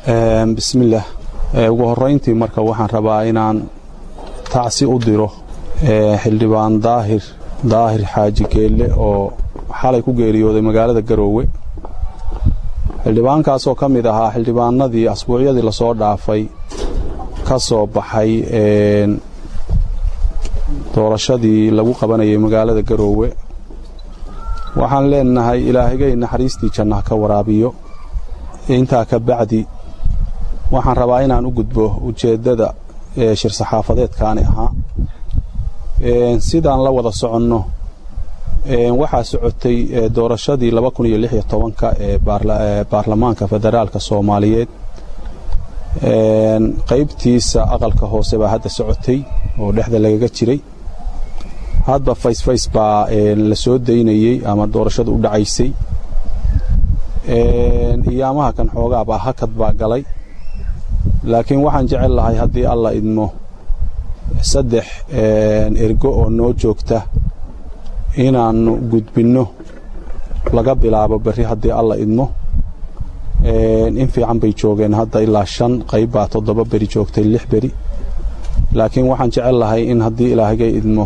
bismillaah ugu horrayntii marka waxaan rabaa inaan tacsi u diro xildhibaan daahir daahir xaaji geelle oo xalay ku geeriyooday magaalada garoowe xildhibaankaasoo ka mid ahaa xildhibaanadii asbuucyadii lasoo dhaafay ka soo baxay doorashadii lagu qabanayay magaalada garoowe waxaan leenahay ilaahigay naxariistii janna ka waraabiyo intaa ka bacdi waxaan rabaa inaan u gudbo ujeeddada shir saxaafadeedkaani ahaa sidaan la wada soconno waxaa socotay doorashadii ka ee baarlamaanka federaalka soomaaliyeed qaybtiisa aqalka hoose baa hadda socotay oo dhexda lagaga jiray hadba faysfays baa la soo daynayey ama doorashadu u dhacaysay iyaamaha kan xoogaabaa hakad baa galay laakiin waxaan jecel lahay haddii alla idmo saddex ergo oo noo joogta inaannu gudbinno laga bilaabo berri haddii alla idmo in fiican bay joogeen hadda ilaa shan qayb baa toddoba beri joogtay lix beri laakiin waxaan jecel lahay in haddii ilaahigay idmo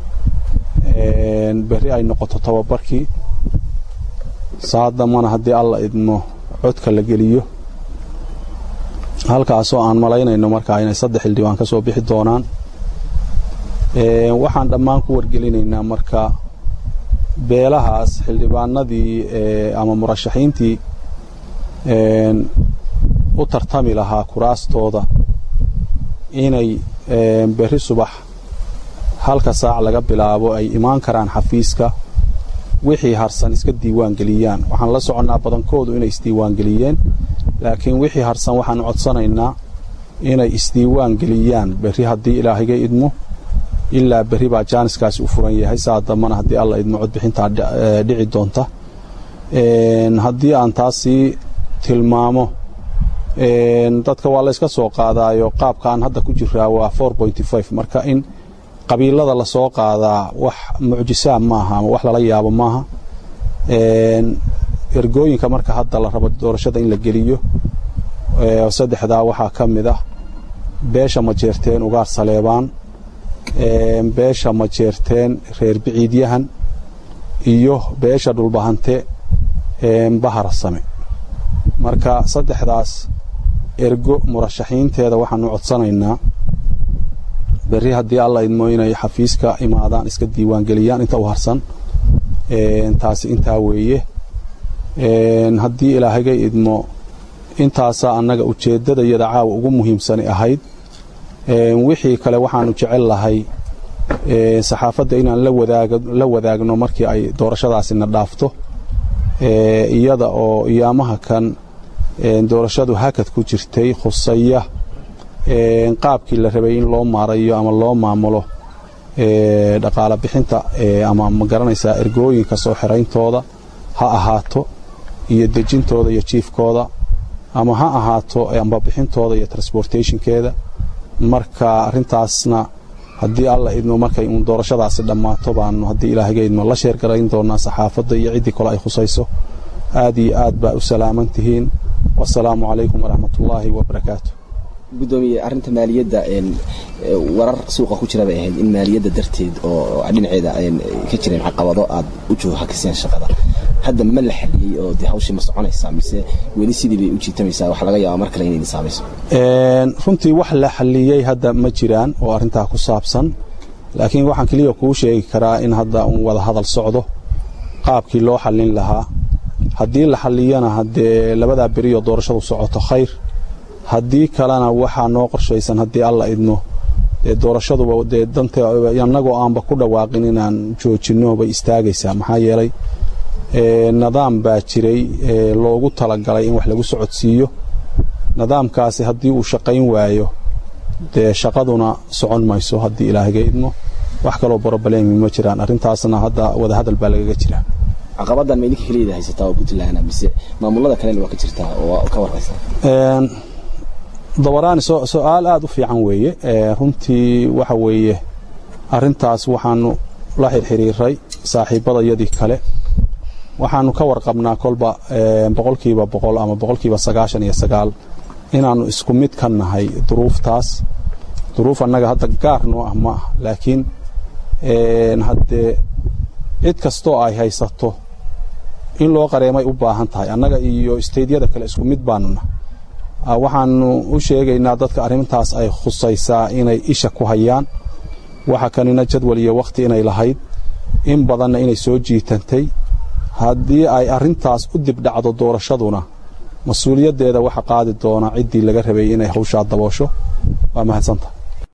berri ay noqoto tababarkii saadamana haddii alla idmo codka la geliyo halkaasoo aan malaynayno markaa inay saddex xildhibaan ka soo bixi doonaan waxaan dhammaan ku wargelinaynaa marka beelahaas xildhibaanadii ama murashaxiintii u tartami lahaa kuraastooda inay berri subax halka saac laga bilaabo ay imaan karaan xafiiska wixii harsan iska diiwaan geliyaan waxaan la soconnaa badankoodu inay isdiiwaan geliyeen laakiin wixii harsan waxaan codsanaynaa inay isdiiwaan geliyaan berri haddii ilaahiga idmo ilaa berri baa jaaniskaasi u furan yahay saa dambana haddii alla idmo codbixintaa dhici doonta haddii aan taasii tilmaamo dadka waa layska soo qaadaayo qaabka aan hadda ku jiraa waa marka in qabiilada lasoo qaadaa wax mucjisaab maaha ama wax lala yaabo maaha ergooyinka marka hadda la rabo doorashada in la geliyo saddexdaa waxaa ka mid ah beesha majeerteen ugaar saleebaan beesha majeerteen reer biciidyahan iyo beesha dhulbahante baharasame marka saddexdaas ergo murashaxiinteeda waxaanu codsanaynaa berri haddii alla idmo inay xafiiska imaadaan iska diiwaan geliyaan inta u harsan taasi intaa weeye haddii ilaahagay idmo intaasaa annaga ujeeddada iyada caawa ugu muhiimsani ahayd wixii kale waxaanu jecel lahay saxaafadda inaan la wadaagno markii ay doorashadaasina dhaafto iyada oo iyaamaha kan doorashadu hakad ku jirtay khusaya qaabkii la rabay in loo maarayo ama loo maamulo dhaqaala bixinta ama ma garanaysaa ergooyinka soo xirayntooda ha ahaato iyo dejintooda iyo jiifkooda ama ha ahaato ambabixintooda iyo transportationkeeda marka arintaasna haddii alla idmo markay uun doorashadaasi dhammaato baanu haddii ilaahaga idmo la sheergarayn doonaa saxaafadda iyo ciddii kale ay khusayso aad iyo aad baa u salaaman tihiin wasalaamu calaykum waraxmatullaahi wabarakaatu gudoomiye arrinta maaliyadda warar suuqa ku jira bay ahayd in maaliyadda darteed oo dhinaceeda ka jireen caqabado aad u joohakiseen shaqada hadda ma la xaliyey oo de hawshii ma soconaysaa mise weli sidii bay u jiitamaysaa wax laga yaaba mar kale inay saamayso runtii wax la xaliyey hadda ma jiraan oo arrintaa ku saabsan laakiin waxaan keliya kuu sheegi karaa in hadda uun wada hadal socdo qaabkii loo xallin lahaa haddii la xalliyana haddee labadaa beriyoo doorashadu socoto khayr haddii kalena waxaa noo qorshaysan haddii alla idmo dee doorashaduba dee danta annagoo aanba ku dhawaaqin inaan joojinno bay istaagaysaa maxaa yeelay nidaam baa jiray loogu talagalay in wax lagu socodsiiyo nidaamkaasi haddii uu shaqayn waayo dee shaqaduna socon mayso haddii ilaahaga idmo wax kaloo broblemi ma jiraan arrintaasna hadda wadahadal baa lagaga jira caqabadan ma idinka keliyaeda haysataa oo puntland mise maamulada kalena waa ka jirtaa oo ka warhaysaa dabaraani su-aal aada u fiican weeye runtii waxa weeye arintaas waxaanu la xirxiriiray saaxiibadayadii kale waxaanu ka warqabnaa kolba boqolkiiba boqol ama boqolkiiba sagaashan iyo sagaal inaannu isku mid ka nahay duruuftaas duruuf annaga hadda gaar noo ah ma ah laakiin haddee cid kastoo ay haysato in loo qareemay u baahan tahay annaga iyo isteydyada kale isku mid baanuna waxaannu u sheegaynaa dadka arrintaas ay khusaysaa inay isha ku hayaan waxa kanina jadwal iyo wakhti inay lahayd in badanna inay soo jiitantay haddii ay arrintaas u dibdhacdo doorashaduna mas-uuliyaddeeda waxa qaadi doona ciddii laga rabay inay hawshaa daboosho waa mahadsanta